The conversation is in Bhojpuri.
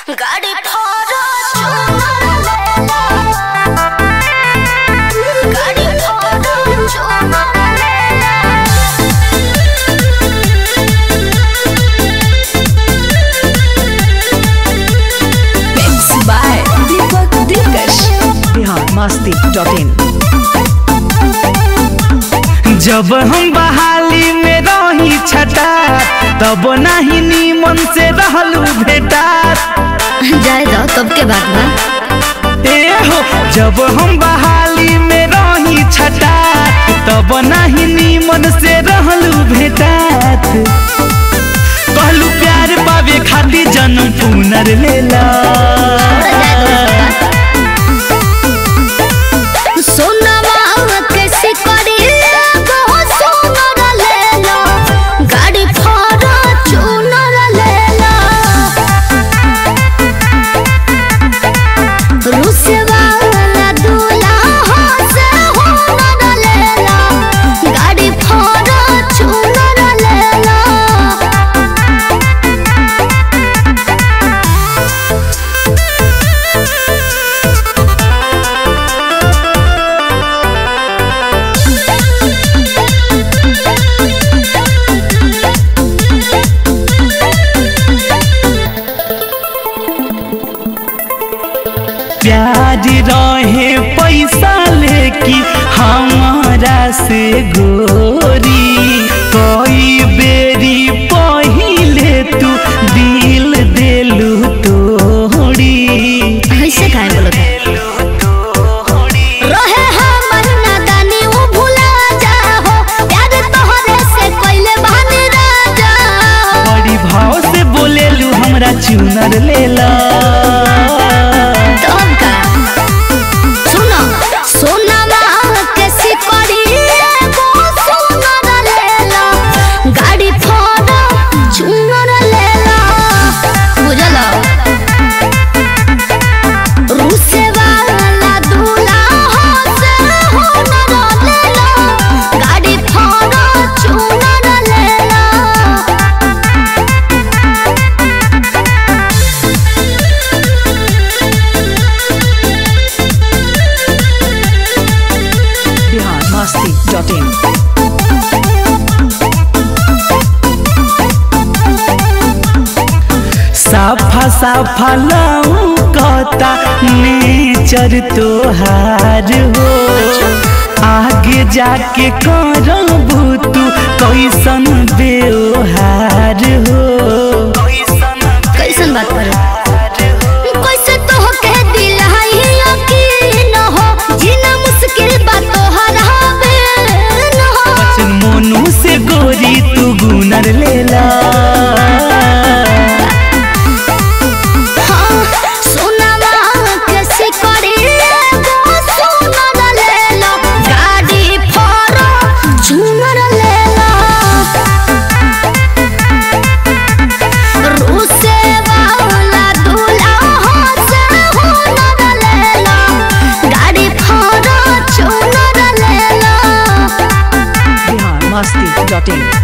गाड़ी ठोरो चुनर लेला गाड़ी ठोरो चुनर लेला Mixed by Deepak Dilkash. Bihar Masti dot in जब हम बहाली में रही छटा तब नहीं नीमन से रहलू भेटा जाए दो तब के बात बा ए हो जब हम बहाली में रही छटा तब नहीं नीमन से रहलू भेटात कहलू प्यार पावे खातिर जन्म पुनर लेला सोनवा कैसे करी बहुत सुनर लेला गाड़ी ठोरो चुनर लेला रुसवा वाला दूल्हा से हुनर लेला गाड़ी ठोरो चुनर लेला प्यार रहे पैसा लेकी हमारा से गोरी कई बेरी पहिले तू दिल देलू तोड़ी ऐसे काहे बोलत रहे हमर नादानी उ भुला जाहो प्यार तोहरे से कइले बानी राजा बड़ी भाव से बोलेलू हमरा चुनर लेला तब का सुनो सोनामा कैसी करी एगो सुनर लेला गाड़ी फोड़ा चुनर लेला बुझलो रूसे वाला दूल्हा से हुनर लेला गाड़ी फोड़ा चुनर लेला बिहार मस्ती डॉट इन साफा साफा लौकता नेचर तोहार हो आगे जाके करबू तू कैसन व्यवहार हो कैसन बात करो कैसे तो के दिल है यकीन हो जीना मुश्किल बात तो हराबे न हो बचन मोनू से गोरी तू गुनर लेला हाँ सोनामा कैसे करे एगो सोनर लेला गाड़ी फोड़ा झूमर लेला रूसे वाला दूल्हा से हुनर लेला गाड़ी फोड़ा चुनर लेला बिहार मस्ती डॉट इन